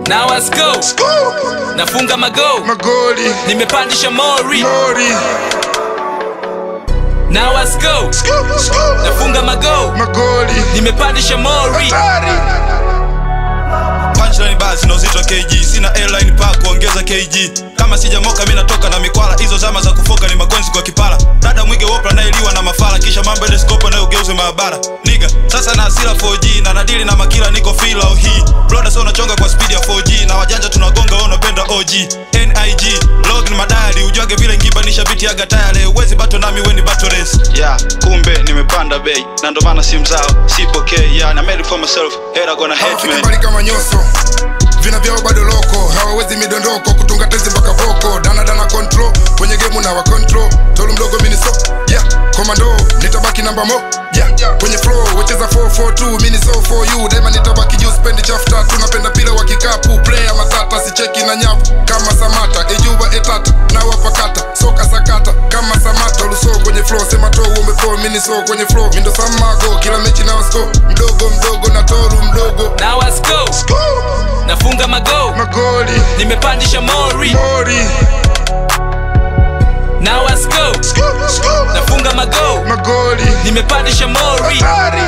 Now let's go. Nafunga mago. magoli Nimepandisha mori. mori Now let's go. Nafunga mago. magoli Nimepandisha mori. hatari punchline basi na uzito kg sina airline pa kuongeza kg kama sijamoka mi natoka na mikwala hizo zama za kufoka ni magonzi kwa kipala dada mwige wopla anayeliwa na mafala kisha mambo edeskopa nayogeuze maabara niga sasa na hasira 4g na nadili na makila niko filao hii bloda so unachonga kwa speed ya 4g na wajanja tunagonga wao unapenda og nig log ni madayali ujwage vile ngiba ni shabiti aga tayale uwezi bato nami weni bato race yeah kumbe nimepanda bei na ndo maana simu zao sipokei yeah na made it for myself era gonna hate hawafiki me mbali kama nyoso vina vyao bado loko hawawezi midondoko kutunga tezi mpaka voko danadana control kwenye gemu na wa control tolu mdogo miniso yeah komando nitabaki namba mo yeah kwenye flow wecheza 442 mini so for you daima nitabaki juu spendi chafta tunapenda pila wa kikapu player matata sicheki na nyavu kama samata ejuba etata na wapakata soka sakata kama samata luso kwenye flow sema to umeflow mini so kwenye flow mindo samago kila mechi na wasko mdogo mdogo na toru mdogo Now let's go. Nafunga mago. magoli Nimepandisha mori. mori Now let's go. Nafunga mago. magoli Nimepandisha mori. hatari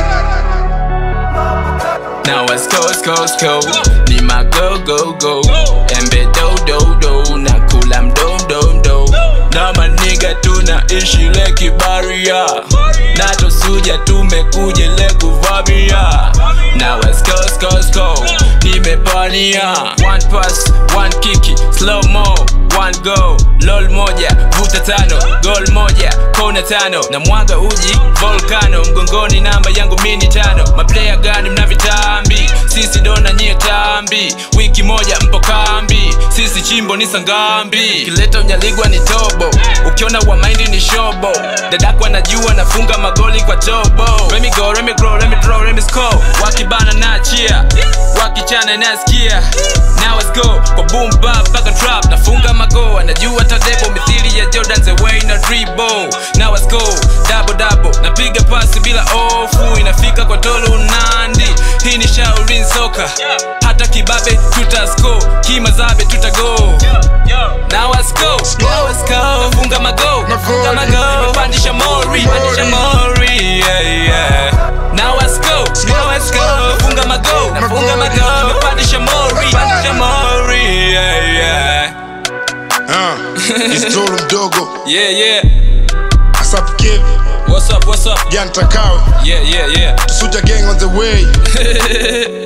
Now let's go, let's go, let's go. Ni ma go, go, go. Embe do, do, do. Na kula mdom, dom, do. Na maniga tunaishi leki baria. Na tosuja tumekuja ile kuvamia. Now let's go, let's go, let's go. Nimepania. One pass, one kiki, slow mo. One go, lol moja, vuta tano, gol moja, kona tano, na mwaga uji volcano, mgongoni namba yangu mini tano, maplaya gani mna vitambi, sisi dona nyie tambi, wiki moja mpo kambi, sisi chimbo ni sangambi, kileta unyaligwa ni tobo, ukiona wa maindi ni shobo, dadako anajua nafunga magoli kwa tobo, let me go, let me grow, let me draw, let me score, wakibana na chia, wakichana nasikia, now let's go, kwa boom bap mpaka trap, nafunga mago, anajua tadebo mithili ya Jordan the way na dribble, now let's go, double double, napiga pasi bila ofu, inafika kwa tolo nandi, hii ni Shaolin soka, hata kibabe tutasko, kimazabe tutago, now let's go, now let's go, nafunga mago, nafunga mago, nimepandisha mori, pandisha mori, yeah, yeah. Now let's go, now let's go, nafunga mago, nafunga mago, nimepandisha mori, pandisha mori, yeah, yeah. Ah, it's tolu mdogo Yeah, yeah. asap kid What's up, what's up? jantakawe Yeah, yeah, yeah. suja gang on the way